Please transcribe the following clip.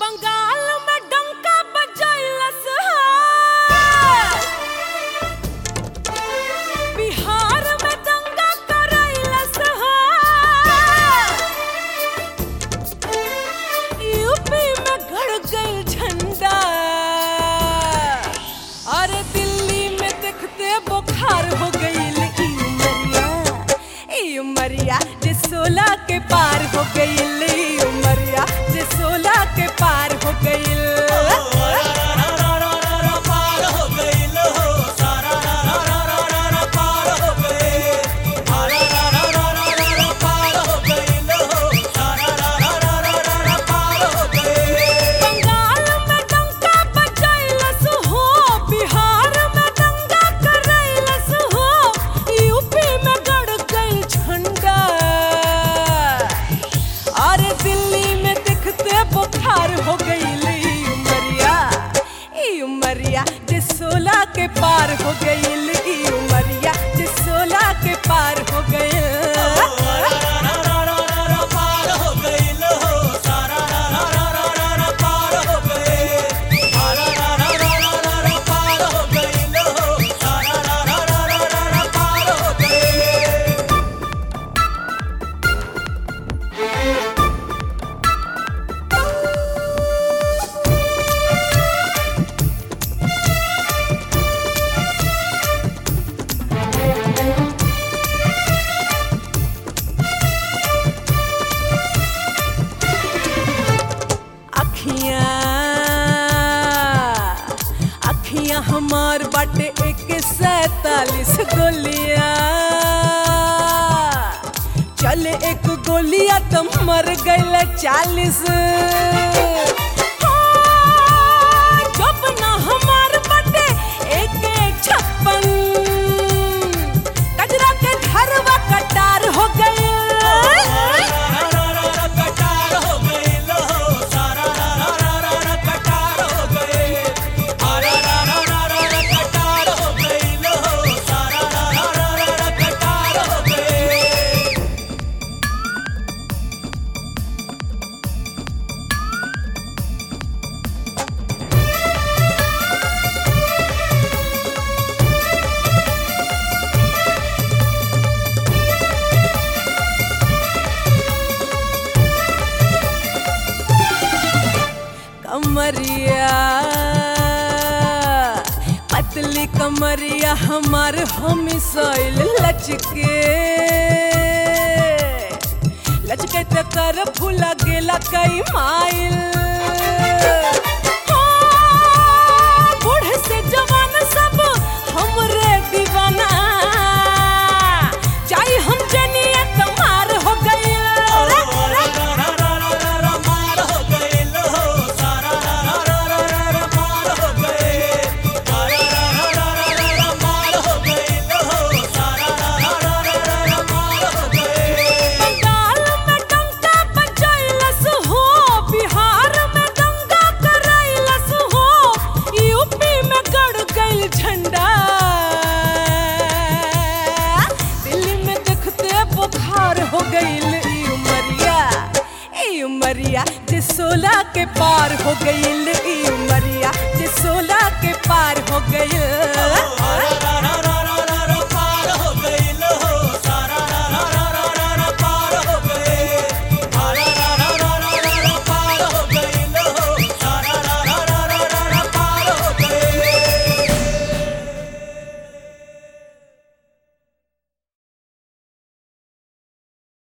बंगाल में डंका बजैलस बिहार में दंगा करैलस यूपी में गड़ गई झंडा अरे दिल्ली में देखते बुखार हो गई ई उमरिया ई उमरिया जे सोलह के पार हो गई ई उमरिया जे सोलह के पार हो गई पार हो गइल हो सारा रा रा रा रा रा पार हो गइल रा रा रा रा रा रा रा पार हो गइल हो सारा रा रा रा रा रा रा पार हो गइल बंगाल में डंका बजैलस हो बिहार में दंगा करैलस हो यूपी में गड़ गई झंडा अरे दिल्ली में दिखते बुखार हो गई ई उमरिया ई उमरिया जे सोलह के पार हो गई ई उमरिया जे सोलह के पार हो गई पार हो गइल हो सारा रा रा रा रा रा रा पार हो गइल रा रा रा रा रा रा रा पार हो गइल हो सारा रा रा रा रा रा रा पार हो गइल अखियां अखियां हमार बाटे एक सैतालीस गोलियां चले एक गोलियां तो मर गईल चालीस जब ना हमार बाटे एक छप्पन कजरा के घरवा कटार हो गई कटार हो गइल हो सारा रा रा रा रा रा कटार हो गइल रा रा रा रा रा रा कटार हो गइल हो सारा रा रा रा रा रा कटार हो गइल कमरिया पतली कमरिया हमार हम सोइल लचके लचके त कर फूला गेला कई माइल हाँ, बूढ़े से जवान सब हमरे दीवाना चाहे हम जनिया तमार हो गई मार हो गइल हो सारा रा रा रा रा रा मार हो गइल रा रा रा रा रा रा मार हो गइल हो सारा रा रा रा रा रा मार हो गइल बंगाल में डंका बजैलस हो बिहार में दंगा करैलस हो यूपी में गड़ गई झंडा दिल्ली में देखते बुखार हो गईल ई उमरिया ई उमरिया जे सोलह के पार हो गईल